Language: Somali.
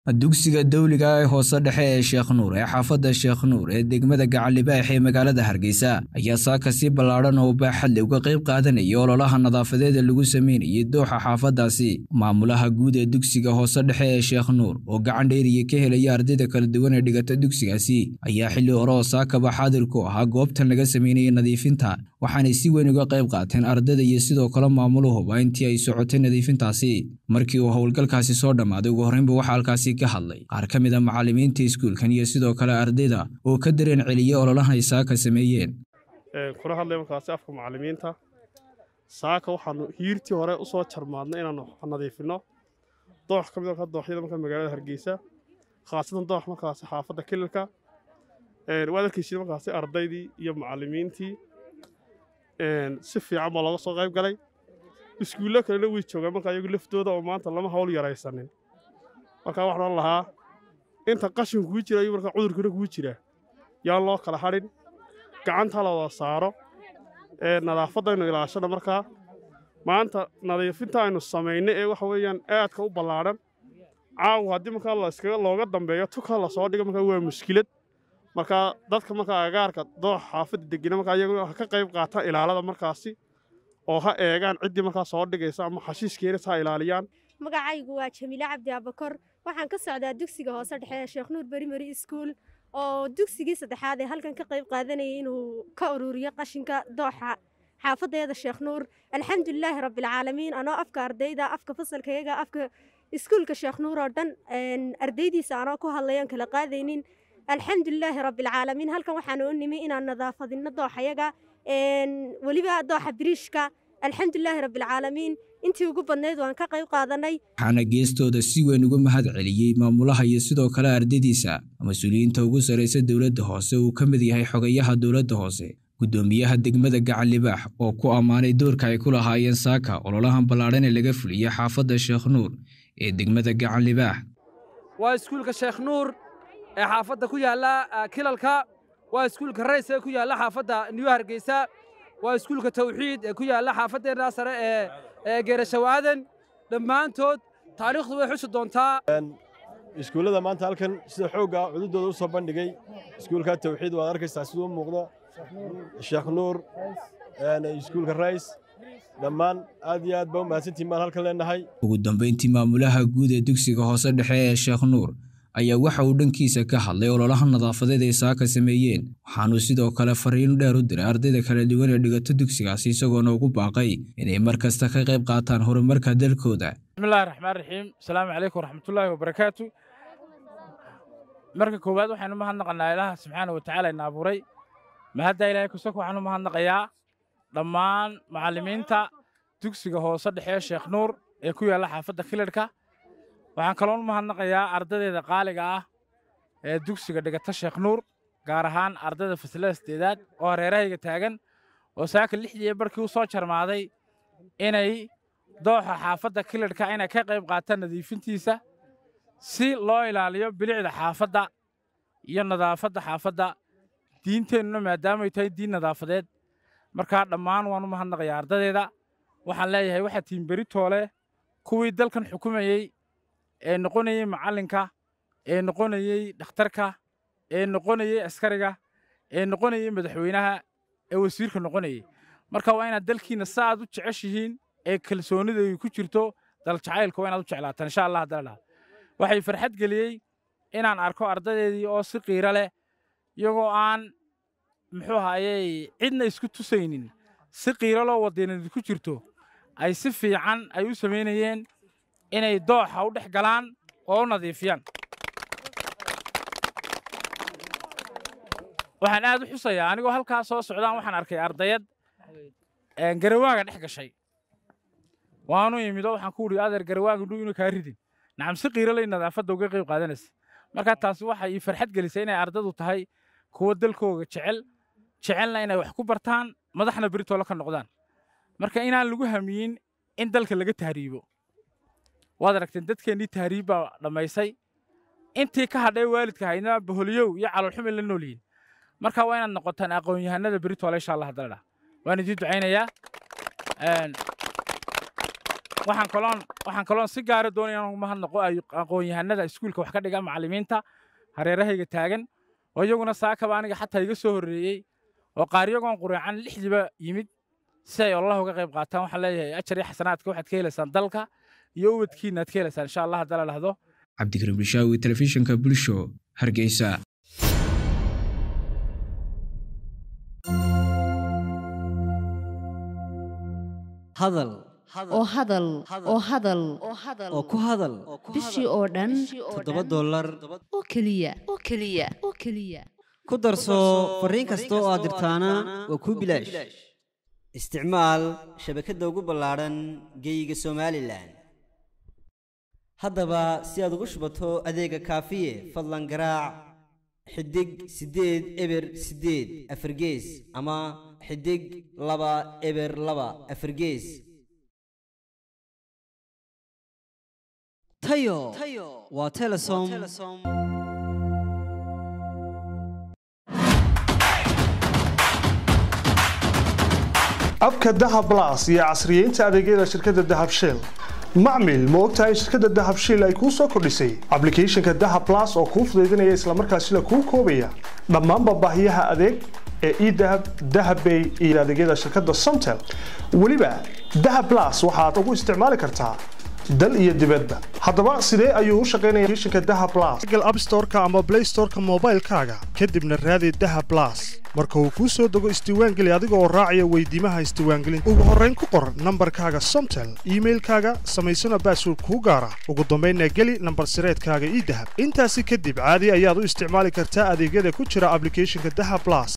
dugsiga dawliga ee hoose dhexe ee sheekh nuur ee xaafadda sheekh nuur ee degmada gacalibaax ee magaalada hargeysa ayaa saaka si ballaadhan oo baaxadle uga qayb qaadanaya ololaha nadaafadeeda lagu sameynayay dooxa xaafaddaasi maamulaha guud ee dugsiga hoose dhexe ee sheekh nuur oo gacan dheeriya ka helaya ardayda kala duwan ee dhigata dugsigaasi ayaa xilli hore oo saakaba xaadir ku ahaa goobtan laga sameynayay nadiifinta waxaanay si weyn uga qayb qaateen ardayda iyo sidoo kale maamuluhuba intii ay socotay nadiifintaasi markii uu howlgalkaasi soo dhammaaday ugu horreynba waxaa halkaasi ka hadlay qaar ka mid a macallimiinta iskuulkan iyo sidoo kale ardayda oo ka dareen celiyey ololahan ay saaka sameeyeen kula hadlay markaasi afka macallimiinta saaka waxaanu hiirtii hore u soo jarmaadnay inaanu nadiifinno doox ka mid a dooxyada marka magaalada hargeysa khaasatan doox markaasi xaafadda kililka waad arkaysid markaasi ardaydii iyo macallimiintii si fiican baa looga soo qayb galay iskuullo kalena way joogaan marka iyagu laftooda oo maanta lama hawl yaraysanin markaa waxaan lahaa inta qashinku kuu jira iyo markaa cudurkuna kuu jira yaan loo kala hadhin gacanta la wada saaro nadaafadaynu ilaashana markaa maanta nadiifinta aynu samaynay ee waxa weeyaan aadka u ballaadhan caawa haddii markaa layskaga looga dambeeyo tuka la soo dhigo markaa waa mushkilad markaa dadka markaa agaarka doox xaafadda degena markaa iyagu ha ka qayb qaataan ilaalada markaasi oo ha eegaan ciddii markaa soo dhigaysa ama xashiishkeena ha ilaaliyaan magacaygu waa jamiile cabdi abakor waxaan ka socdaa dugsiga hoose dhexe ee sheekh nuur berimeri iskuul oo dugsigii saddexaad ee halkan ka qayb qaadanayay inuu ka ururiyo qashinka dooxa xaafadeeda sheekh nuur alxamdulilaahi rabbilcaalamiin anoo afka ardayda afka fasalkayaga afka iskuulka sheekh nuur oo dhan ardaydiisa anoo ku hadlayoon kala qaadaynin alxamdulilaahi rabbilcaalamiin halkan waxaan u nimi inaan nadaafadinno dooxayaga weliba dooxa biriishka alxamdulilaahi rabbilcaalamiin intii ugu badnayd waan ka qayb qaadanay waxaana geestooda si weyn uga mahad celiyey maamulaha iyo sidoo kale ardaydiisa mas-uuliyiinta ugu sarraysa dowladda hoose uu ka mid yahay xogayaha dowladda hoose guddoomiyaha degmada gacalibaax oo ku ammaanay doorka ay ku lahaayeen saaka ololahan ballaadhan ee laga fuliyey xaafadda sheekh nuur ee degmada gacanlibaax waa iskuulka sheekh nuur ee xaafadda ku yaalla kilalka waa iskuulka rays ee ku yaalla xaafadda niyu hargeysa waa iskuulka tawxiid ee ku yaalla xaafaddeenna sare ee geerashawaadan dhammaantood taariikhdu way xusi doontaa iskuullada maanta halkan sida xoogga cududooda u soo bandhigay iskuulka tawxiid waad arkaysaa siduu u muuqdo sheekh nuur iskuulka rays dhammaan aad iyo aad baa u mahadsantiin baan halkan leenahay ugu dambayntii maamulaha guud ee dugsiga hoose dhexe ee sheekh nuur ayaa waxa uu dhankiisa ka hadlay ololaha nadaafadeed ay saaka sameeyeen waxaanuu sidoo kale fariin dheer u diray ardayda kala duwan ee dhigato dugsigaasi isagoona ugu baaqay inay mar kasta ka qayb qaataan horumarka dalkooda bismillahi raxmaan raxiim asalaamu calaykum waraxmatullaahi wabarakaatu marka koowaad waxaynu mahadnaqanaa ilaaha subxaana wa tacaala ina abuuray mahaddaa ilaahay kusako waxaanu mahadnaqayaa dhammaan macallimiinta dugsiga hoose dhexe sheekh nuur ee ku yaalla xaafadda kilarhka waxaan kaloon mahadnaqayaa ardaydeeda qaaliga ah ee dugsiga dhigata sheekh nuur gaar ahaan ardayda fasilada sideedaad oo hareerahayga taagan oo saaka lixdii barkii u soo jarmaaday inay dooxa xaafadda kilarhka inay ka qayb qaataan nadiifintiisa si loo ilaaliyo bilicda xaafadda iyo nadaafadda xaafadda diinteennuna maadaamay tahay diin nadaafadeed markaa dhammaan waan u mahadnaqayaa ardaydeeda waxaan leeyahay waxaa tiimberi-toole kuwii dalkan xukumayey ee noqonayey macallinka ee noqonayey dhakhtarka ee noqonayey askariga ee noqonayey madaxweynaha ee wasiirka noqonayey marka waa inaad dalkiinna sa aad u jeceshihiin ee kalsoonida ay ku jirto daljacaylka waa inaad u jeclaataan insha allah haddana dhaha waxay farxad geliyey inaan arko ardaydeedii oo si qiiro leh iyagoo aan muxuu ahayey cidna isku tusaynin si qiiro loo wadiinadi ku jirto ay si fiican ay u samaynayeen inay dooxa u dhex galaan oo u nadiifiyaan waxaan aad u xusayaa anigoo halkaa soo socdaan waxaan arkay ardayad garawaaga dhex gashay waanu imido waxaan ku udhi adeer garawaaga dhu inuu kaa ridin nacam si qiiro lay nadaafadda uga qayb qaadanaysa markaa taasi waxay ii farxad gelisay inay ardadu tahay kuwa dalkooga jecel jecelna inay wax ku bartaan madaxna beritoola ka noqdaan marka inaan lagu hamiyin in dalka laga tahriibo waad aragteen dadkeennii tahriib baa dhammaysay intii ka hadhay waalidka haydna boholiyow iyo caloolxumi la nool yihin marka waa inaad noqotaan aqoon-yahanada beritoola insha allah haddana dha waan idiin ducaynayaa waxaan kaloon waxaan kaloon si gaara doonaya inaan uga mahadnaqo ay aqoon-yahanada iskuulka wax ka dhiga macallimiinta hareerahayga taagan oo iyaguna saakaba aniga xataa iga soo horreeyey oo qaaryagoon qureecan lixdiiba yimid si ay allah uga qayb qaataan waxaan leeyahay ajar iyo xasanaadka waxaad ka helaysaan dalka iyo ubadkiina aad ka helaysaan insha allah haddala dhahdo cabdikariim bishaawi telefishinka bulsho hargeysa hadal oo hadal oo hadal oo ku hadal bishii oo dhan toddoba dollar oo keliya oo keliya oo keliya ku darso fariin kasta oo aad dirtaana waa kuu bilaash isticmaal shabakadda ugu ballaadhan geeyiga somalilan haddaba si aad ugu shubato adeega kaafiye fadlan garaac xidig siddeed eber siddeed afargees ama xidig laba eber laba afargees tayo waa telesom abka dahab blas iyo casriyeynta adeegyada shirkadda dahab shell macmil ma ogtahay shirkadda dahab shell ay kuu soo kordhisay ablicathonka dahab blas oo kuu fudaydinaya islamarkaasina kuu koobaya dhammaanba baahiyaha adeeg ee edahab dahabbay iyo adeegyada shirkadda somtel weliba dahab blas waxaad ugu isticmaali kartaa dal iyo dibadba haddaba sidee ayuu u shaqaynaya applicationka dahab blas google app store-ka ama play store-ka moobaylkaaga kadibna raadi dahab blas marka uu kuu soo dego isdiiwaangeli adiga oo raacaya weydiimaha isdiiwaangelinta ugu horrayn ku qor nambarkaaga somtel iimailkaaga samaysana baasword kuu gaara ugu dambaynna geli nambar sireedkaaga ii dahab intaasi kadib caadi ayaad u isticmaali kartaa adeegyada ku jira ablicathonka dahab blas